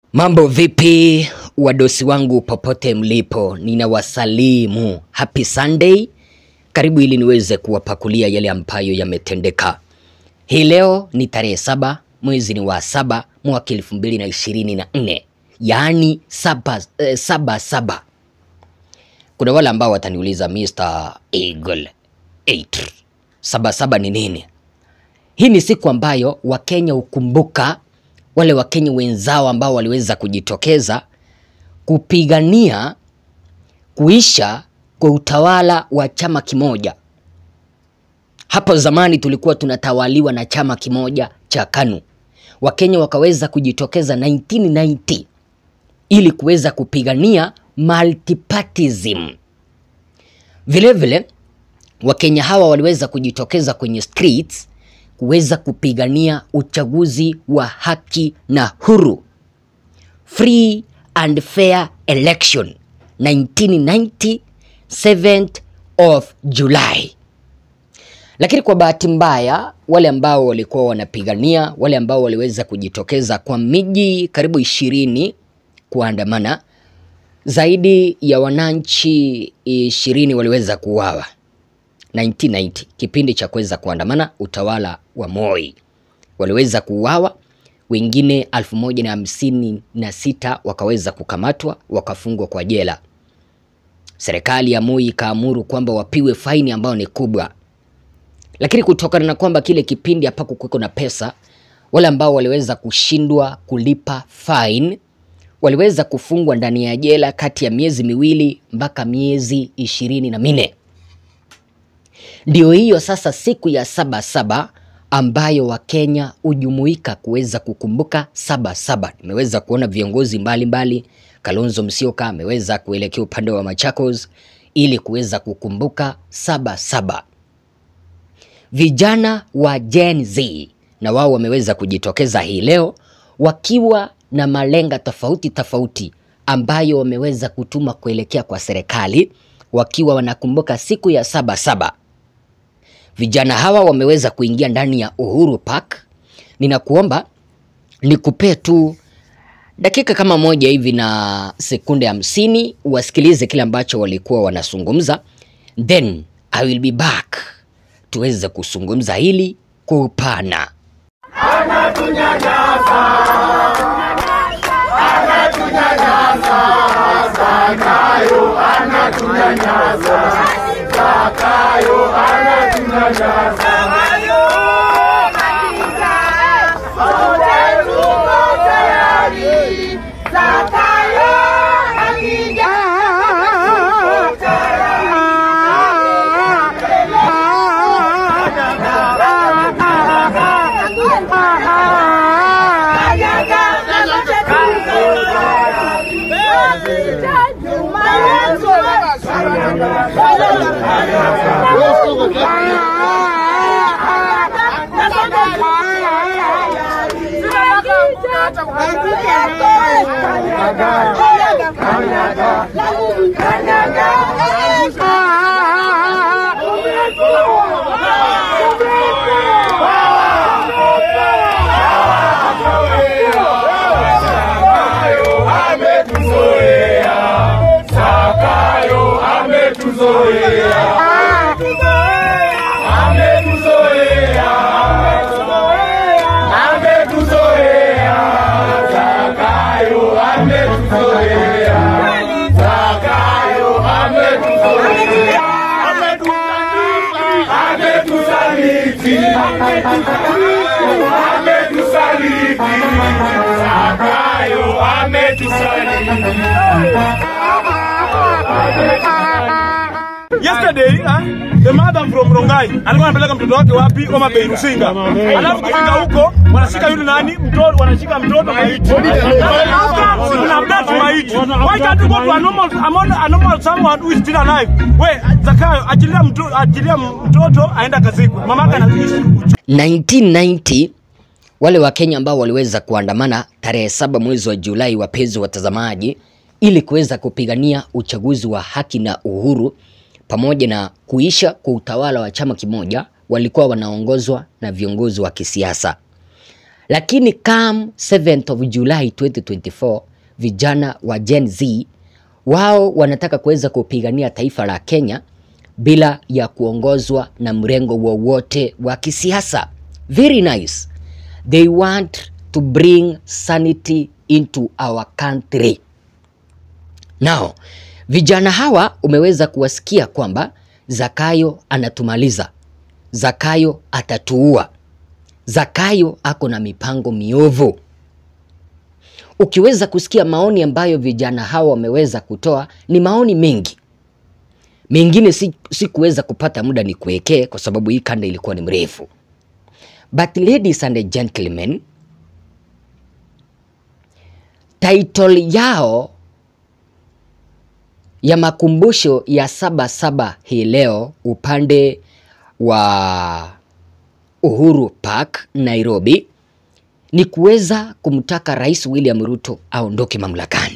Mambo vipi wadosi wangu popote mlipo, ninawasalimu. Happy Sunday. Karibu ili niweze kuwapakulia yale ambayo yametendeka. Hii leo ni tarehe saba mwezi ni wa saba mwaka elfu mbili na ishirini na nne yaani saba, eh, saba saba. Kuna wale ambao wataniuliza Mr. Eagle 8 saba saba ni nini? Hii ni siku ambayo Wakenya hukumbuka wale Wakenya wenzao ambao waliweza kujitokeza kupigania kuisha kwa utawala wa chama kimoja. Hapo zamani tulikuwa tunatawaliwa na chama kimoja cha KANU. Wakenya wakaweza kujitokeza 1990 ili kuweza kupigania multipartyism. Vile vile Wakenya hawa waliweza kujitokeza kwenye streets kuweza kupigania uchaguzi wa haki na huru, free and fair election 1990 7th of July. Lakini kwa bahati mbaya, wale ambao walikuwa wanapigania, wale ambao waliweza kujitokeza kwa miji karibu ishirini kuandamana, zaidi ya wananchi ishirini waliweza kuuawa 1990 kipindi cha kuweza kuandamana utawala wa Moi, waliweza kuuawa, wengine elfu moja na hamsini na sita wakaweza kukamatwa wakafungwa kwa jela. Serikali ya Moi ikaamuru kwamba wapiwe faini ambayo ni kubwa, lakini kutokana na kwamba kile kipindi hapakukuweko na pesa, wale ambao waliweza kushindwa kulipa fine waliweza kufungwa ndani ya jela kati ya miezi miwili mpaka miezi ishirini na minne. Ndio hiyo sasa siku ya saba saba ambayo Wakenya hujumuika kuweza kukumbuka saba saba. Nimeweza kuona viongozi mbalimbali, Kalonzo Musyoka ameweza kuelekea upande wa Machakos ili kuweza kukumbuka saba saba. Vijana wa Gen Z na wao wameweza kujitokeza hii leo wakiwa na malenga tofauti tofauti ambayo wameweza kutuma kuelekea kwa serikali wakiwa wanakumbuka siku ya saba saba. Vijana hawa wameweza kuingia ndani ya Uhuru Park. Ninakuomba nikupee tu dakika kama moja hivi na sekunde hamsini wasikilize kile ambacho walikuwa wanazungumza, then I will be back tuweze kuzungumza hili kwa upana. Yesterday, ah, the mother from Rongai alikuwa anapeleka mtoto wake wapi? Homa Bay Rusinga. Alafu kufika huko wanashika yule nani? Mtoto wanashika mtoto maiti. Kuna update maiti. Why can't you go to a normal a normal, a normal someone who is still alive? We, Zakayo achilia mtoto achilia mtoto aenda kazikwe. Mamaka anaishi 1990 wale Wakenya ambao waliweza kuandamana tarehe saba mwezi wa Julai, wapenzi watazamaji, ili kuweza kupigania uchaguzi wa haki na uhuru pamoja na kuisha kwa utawala wa chama kimoja, walikuwa wanaongozwa na viongozi wa kisiasa. lakini come 7th of July 2024 vijana wa Gen Z wao wanataka kuweza kupigania taifa la Kenya bila ya kuongozwa na mrengo wowote wa kisiasa. Very nice. They want to bring sanity into our country. Now, vijana hawa umeweza kuwasikia kwamba Zakayo anatumaliza, Zakayo atatuua, Zakayo ako na mipango miovu. Ukiweza kusikia maoni ambayo vijana hawa wameweza kutoa, ni maoni mengi mengine si, si kuweza kupata muda ni kuwekee kwa sababu hii kanda ilikuwa ni mrefu. But ladies and gentlemen, title yao ya makumbusho ya saba saba hii leo upande wa Uhuru Park Nairobi ni kuweza kumtaka Rais William Ruto aondoke mamlakani.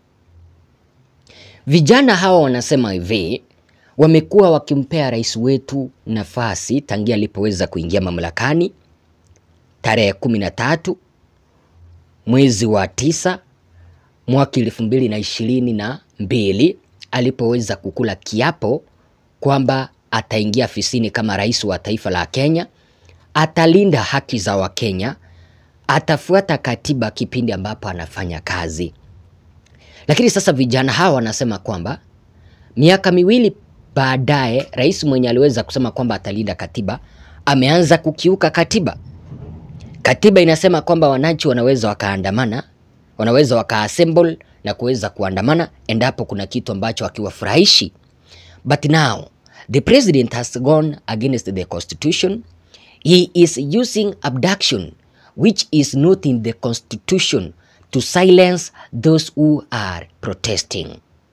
Vijana hawa wanasema hivi, wamekuwa wakimpea rais wetu nafasi tangia alipoweza kuingia mamlakani tarehe kumi na tatu mwezi wa tisa mwaka elfu mbili na ishirini na mbili alipoweza kukula kiapo kwamba ataingia afisini kama rais wa taifa la Kenya, atalinda haki za Wakenya, atafuata katiba kipindi ambapo anafanya kazi. Lakini sasa vijana hawa wanasema kwamba miaka miwili baadaye, rais mwenye aliweza kusema kwamba atalinda katiba ameanza kukiuka katiba. Katiba inasema kwamba wananchi wanaweza wakaandamana, wanaweza wakaassemble na kuweza kuandamana endapo kuna kitu ambacho hakiwafurahishi. But now the president has gone against the constitution. He is using abduction which is not in the constitution to silence those who are protesting.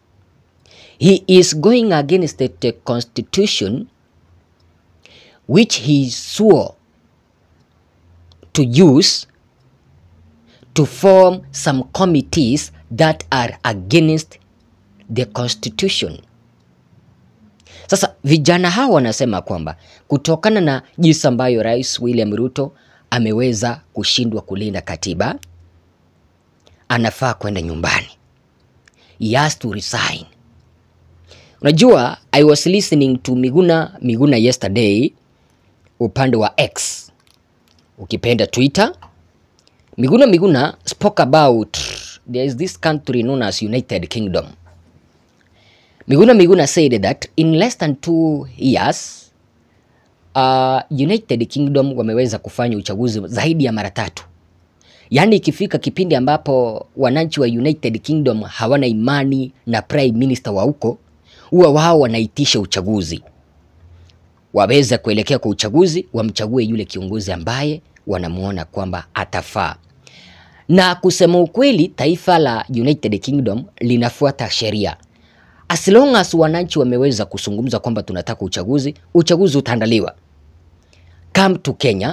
He is going against the, the constitution which he swore to use to form some committees that are against the constitution. Sasa vijana hawa wanasema kwamba kutokana na jinsi ambayo Rais William Ruto ameweza kushindwa kulinda katiba, anafaa kwenda nyumbani. He has to resign. Unajua, I was listening to Miguna Miguna yesterday upande wa X ukipenda Twitter. Miguna Miguna spoke about there is this country known as United Kingdom. Miguna Miguna said that in less than two years uh, United Kingdom wameweza kufanya uchaguzi zaidi ya mara tatu. Yaani ikifika kipindi ambapo wananchi wa United Kingdom hawana imani na prime minister wa huko, huwa wao wanaitisha uchaguzi, waweze kuelekea kwa uchaguzi, wamchague yule kiongozi ambaye wanamuona kwamba atafaa. Na kusema ukweli, taifa la United Kingdom linafuata sheria. As long as wananchi wameweza kuzungumza kwamba tunataka uchaguzi, uchaguzi utaandaliwa. Come to Kenya,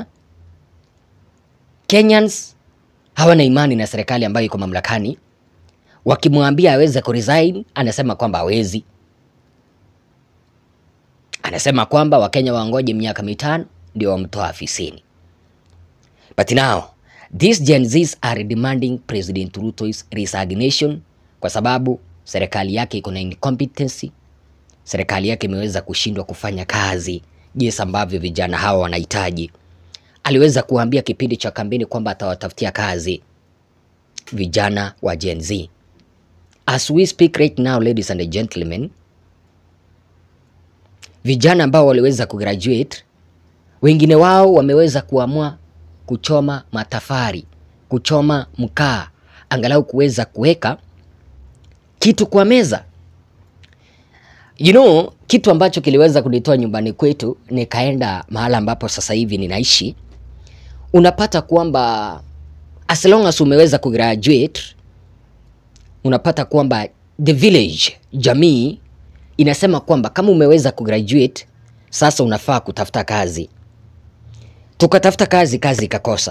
Kenyans hawana imani na serikali ambayo iko mamlakani. Wakimwambia aweze kuresign, anasema kwamba hawezi. Anasema kwamba Wakenya wangoje miaka mitano ndio wamtoa afisini. But now these Gen Zs are demanding President Ruto's resignation kwa sababu serikali yake iko na incompetency. Serikali yake imeweza kushindwa kufanya kazi jinsi ambavyo vijana hawa wanahitaji. Aliweza kuambia kipindi cha kampeni kwamba atawatafutia kazi vijana wa Gen Z. As we speak right now, ladies and gentlemen, vijana ambao waliweza kugraduate, wengine wao wameweza kuamua kuchoma matafari, kuchoma mkaa, angalau kuweza kuweka kitu kwa meza. You know, kitu ambacho kiliweza kunitoa nyumbani kwetu nikaenda mahala ambapo sasa hivi ninaishi, unapata kwamba as long as umeweza kugraduate, unapata kwamba the village, jamii inasema kwamba kama umeweza kugraduate sasa unafaa kutafuta kazi. Tukatafuta kazi, kazi ikakosa.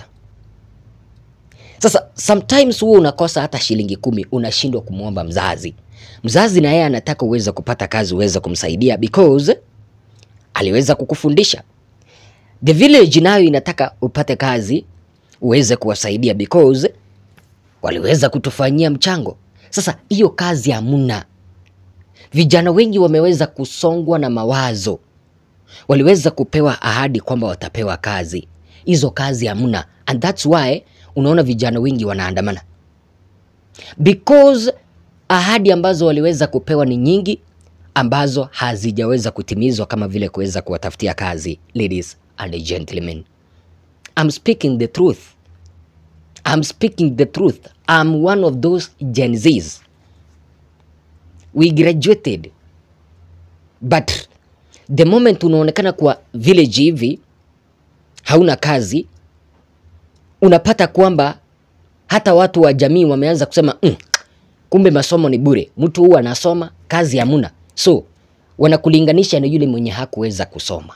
Sasa sometimes huwa unakosa hata shilingi kumi, unashindwa kumwomba mzazi. Mzazi na yeye anataka uweze kupata kazi, uweze kumsaidia because aliweza kukufundisha. The village nayo inataka upate kazi, uweze kuwasaidia because waliweza kutufanyia mchango. Sasa hiyo kazi hamuna. Vijana wengi wameweza kusongwa na mawazo, waliweza kupewa ahadi kwamba watapewa kazi, hizo kazi hamuna, and that's why unaona vijana wengi wanaandamana because ahadi ambazo waliweza kupewa ni nyingi ambazo hazijaweza kutimizwa kama vile kuweza kuwatafutia kazi. Ladies and gentlemen, I'm speaking the truth. I'm speaking the truth. I'm one of those Gen Zs. We graduated but the moment unaonekana kwa village hivi hauna kazi, unapata kwamba hata watu wa jamii wameanza kusema mm, kumbe masomo ni bure, mtu huwa anasoma kazi hamuna, so wanakulinganisha na yule mwenye hakuweza kusoma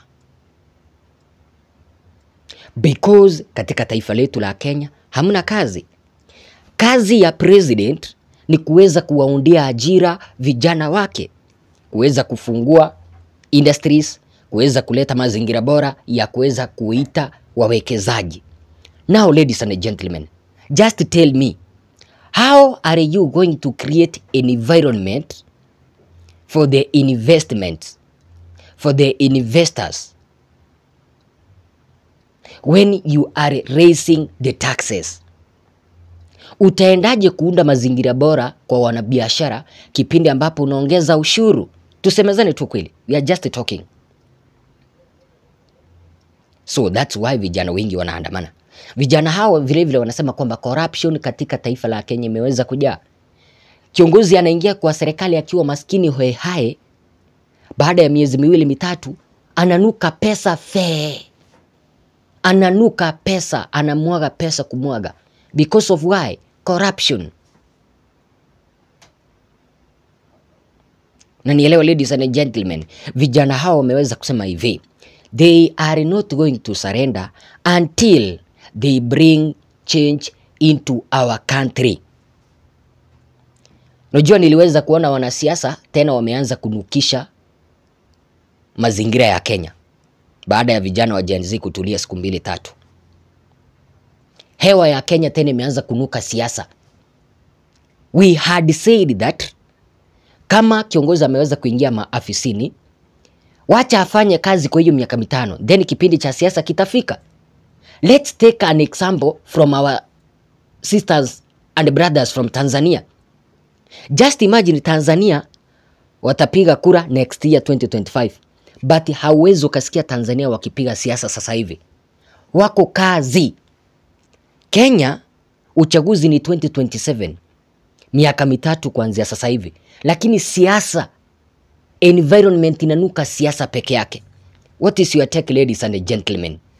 because katika taifa letu la Kenya hamna kazi. Kazi ya president ni kuweza kuwaundia ajira vijana wake, kuweza kufungua industries, kuweza kuleta mazingira bora ya kuweza kuita wawekezaji. Now ladies and gentlemen, just tell me how are you going to create an environment for the investments, for the investors when you are raising the taxes? Utaendaje kuunda mazingira bora kwa wanabiashara kipindi ambapo unaongeza ushuru? Tusemezane tu kweli, we are just talking. So that's why vijana wengi wanaandamana. Vijana hao vilevile vile wanasema kwamba corruption katika taifa la Kenya imeweza kujaa. Kiongozi anaingia kwa serikali akiwa maskini hoehae, baada ya miezi miwili mitatu ananuka pesa fee, ananuka pesa, anamwaga pesa kumwaga. Because of why? Corruption. Na nielewa ladies and gentlemen, vijana hao wameweza kusema hivi, they are not going to surrender until they bring change into our country. Unajua, niliweza kuona wanasiasa tena wameanza kunukisha mazingira ya Kenya baada ya vijana wa Gen Z kutulia siku mbili tatu. Hewa ya Kenya tena imeanza kunuka siasa. We had said that kama kiongozi ameweza kuingia maafisini, wacha afanye kazi kwa hiyo miaka mitano, then kipindi cha siasa kitafika. Let's take an example from our sisters and brothers from Tanzania. Just imagine Tanzania watapiga kura next year 2025, but hauwezi ukasikia Tanzania wakipiga siasa sasa hivi, wako kazi. Kenya uchaguzi ni 2027, miaka mitatu kuanzia sasa hivi, lakini siasa environment inanuka siasa peke yake. What is your take ladies and gentlemen?